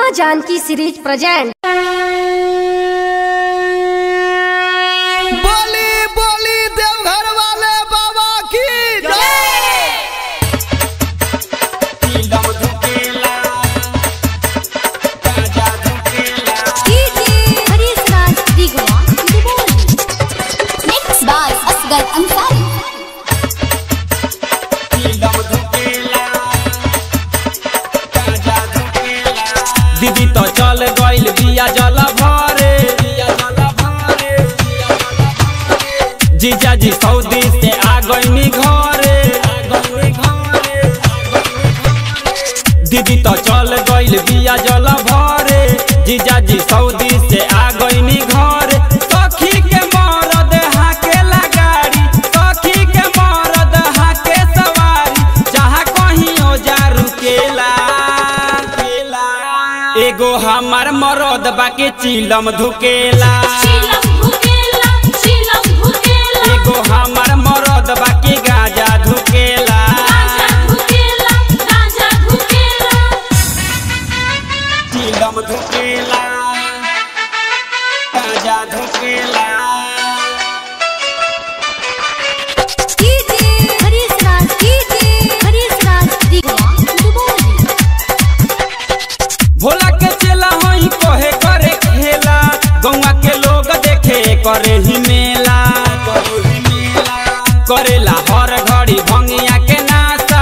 माँ Janaki series present बोली बोली देवघर वाले बाबा की जय Mixed by Asgar Ansari. दीदी तो चल गइल बिया जल भरे जीजा जी सऊदी से आ गइनी घरे दीदी तो चल गइल बिया जल भरे जीजा जी सऊदी से आ गइनी घरे सखी के मरद हाके लगाड़ी सखी के मरद हाके सवारी जहाँ कहीं हो जा रुकेला एगो हमार मरद बाके चिलम धुकेला एगो हमार मरद बाके गाजा धुकेला चिलम धुकेला गाजा धुकेला भोला के चेला हई कहे करे खेला गौवा के लोग देखे करे ही मेला करेला हर घड़ी भंगिया के नासा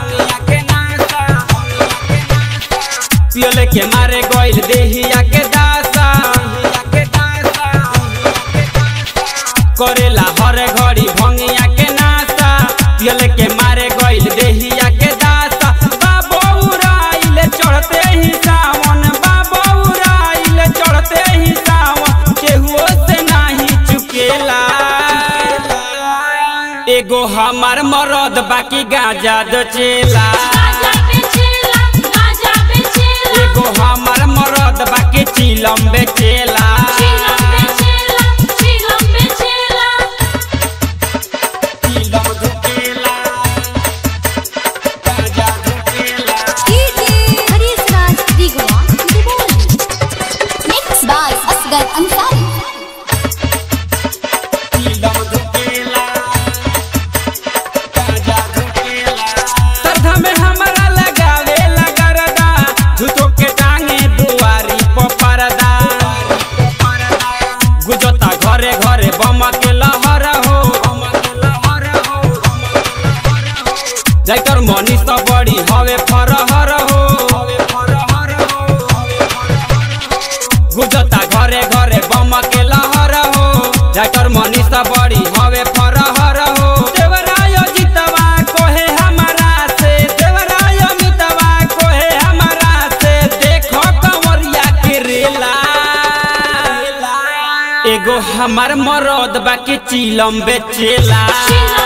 पियले के मारे गइल देहिया के दासा करेला हर घड़ी भंगिया के नासा पियले के मारे गइल देहिया के दासा बाबो उड़ाइले चढ़ते ही सावन बाबो उड़ाइले चढ़ते ही सावन केहुओ से नाही चुकेला एगो हमार मरद बाकी गाजा दचेला एगो हमार मरद बाकी चिलम बेचेला चिलम धुकेला गाजा धुकेला Mixed by Asgar Ansari. चिलम धुकेला गाजा धुकेला श्रद्धा में हमरा लगावे लगरदा झूठो के टांगे दुआरी पर परदा गुजता घरे घरे बम के लहर हो जैकर मनीष तो बड़ी हवे फरहर हो गुजता घरे घरे बम के लहर हो जैकर मनीष तो बड़ी हवे फरहर हो देवराय जितवा कोहे हमारा से देवराय मितवा कोहे हमारा से देखो कंवरिया के रेला एगो हमार मरद बाकी चिलम बेचेला